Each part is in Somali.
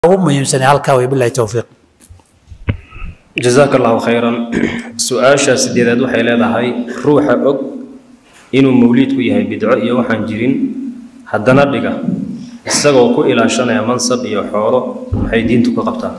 ugu muhiimsanay halkaa wey bilahi towfiiq jazaaka allahu khayran su-aasha sideedaad waxay leedahay ruuxa og inuu mawliidku yahay bidco iyo waxaan jirin haddana dhiga isagoo ku ilaashanaya mansab iyo xoolo maxay diintu ka qabtaa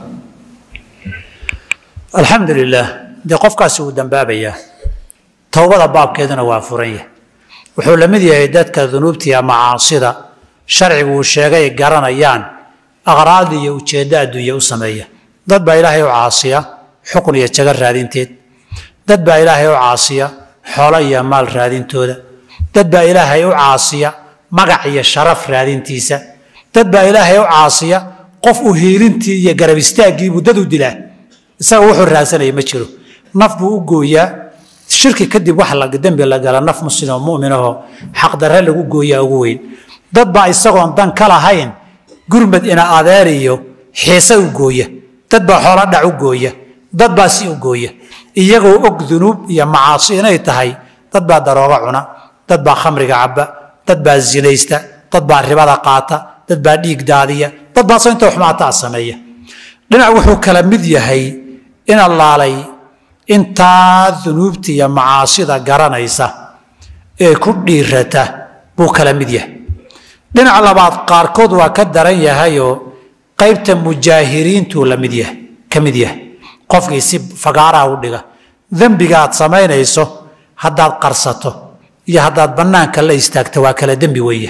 alxamdu lilah dee qofkaasi wuu dambaabayaa towbada baabkeeduna waa furan yahay wuxuu la mid yahay dadka dunuubtiiya macaasida sharcigu uu sheegay garanayaan aqraad iyo ujeeddo adduunya u sameeya dad baa ilaahay u caasiya xukun iyo jago raadinteed dad baa ilaahay u caasiya xoolo iyo maal raadintooda dad baa ilaahay u caasiya magac iyo sharaf raadintiisa dad baa ilaahay u caasiya qof u hiilintii iyo garab istaaggiibuu dad u dilaa isaga wuxuu raadsanaya ma jiro naf buu u gooyaa shirki kadib wax la dembi la gala naf muslim oo mu'minahoo xaqdarre lagu gooyaa ugu weyn dad baa isagoon dan ka lahayn gurmad ina adeer iyo xiise u gooya dad baa xoolo dhac u gooya dad baa si u gooya iyagoo og dunuub iyo macaasi inay tahay dad baa daroogo cuna dad baa khamriga cabba dad baa zinaysta dad baa ribada qaata dad baa dhiig daadiya dad baa inta xumaataa sameeya dhinac wuxuu kala mid yahay in allaalay intaa dunuubta iyo macaasida garanaysa ee ku dhiirata buu kala mid yahay dhinac labaad qaarkood waa ka daran yahayoo qaybta mujaahiriintuu la mid yahay ka mid yahay qofkii si fagaaraha u dhiga dembiga aad samaynayso haddaad qarsato iyo haddaad bannaanka la istaagto waa kala dembi weya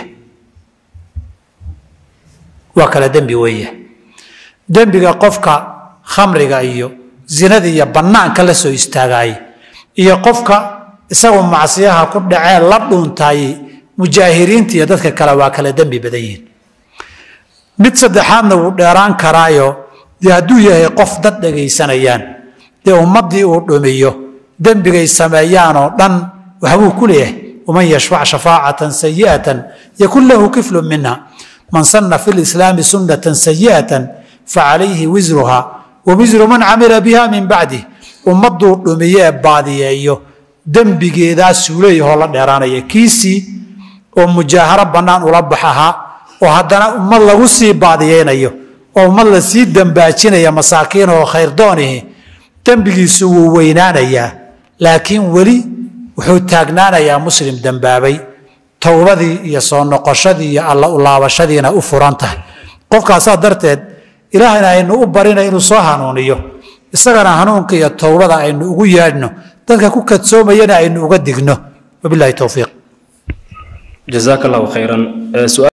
waa kala dembi weya dembiga qofka khamriga iyo zinada iyo bannaanka la soo istaagaayey iyo qofka isagoo macsiyaha ku dhacee la dhuuntaayey mujaahiriinta iyo dadka kale waa kala dembi badan yihiin mid saddexaadna wuu dheeraan karaayo dee hadduu yahay qof dad dhegaysanayaan dee ummaddii uu dhumiyo dembigay sameeyaan oo dhan waxbuu ku leeyahay waman yashfac shafaacatan sayi'atan yakun lahu kiflu minha man sanna fi lislaami sunnatan sayi'atan facalayhi wisruha wa wisru man camila biha min bacdih ummadduu dhumiyo ee baadiyeeyo dembigeedaasuu leeyahoo la dheeraanaya kiisii oo mujaaharo bannaan ula bax ahaa oo haddana ummad lagu sii baadiyeynayo oo ummad la sii dembaajinaya masaakiin oo khayrdoonihi dembigiisu wuu weynaanayaa laakiin weli wuxuu taagnaanayaa muslim dembaabay towbadii iyo soo noqoshadii iyo alla ulaabashadiina u furan tahay qofkaasaa darteed ilaahayna aynu u barina inuu soo hanuuniyo isagana hanuunka iyo towbada aynu ugu yeedhno dadka ku kadsoomayana aynu uga digno wabilahi towfiiq jazaaka allahu khayran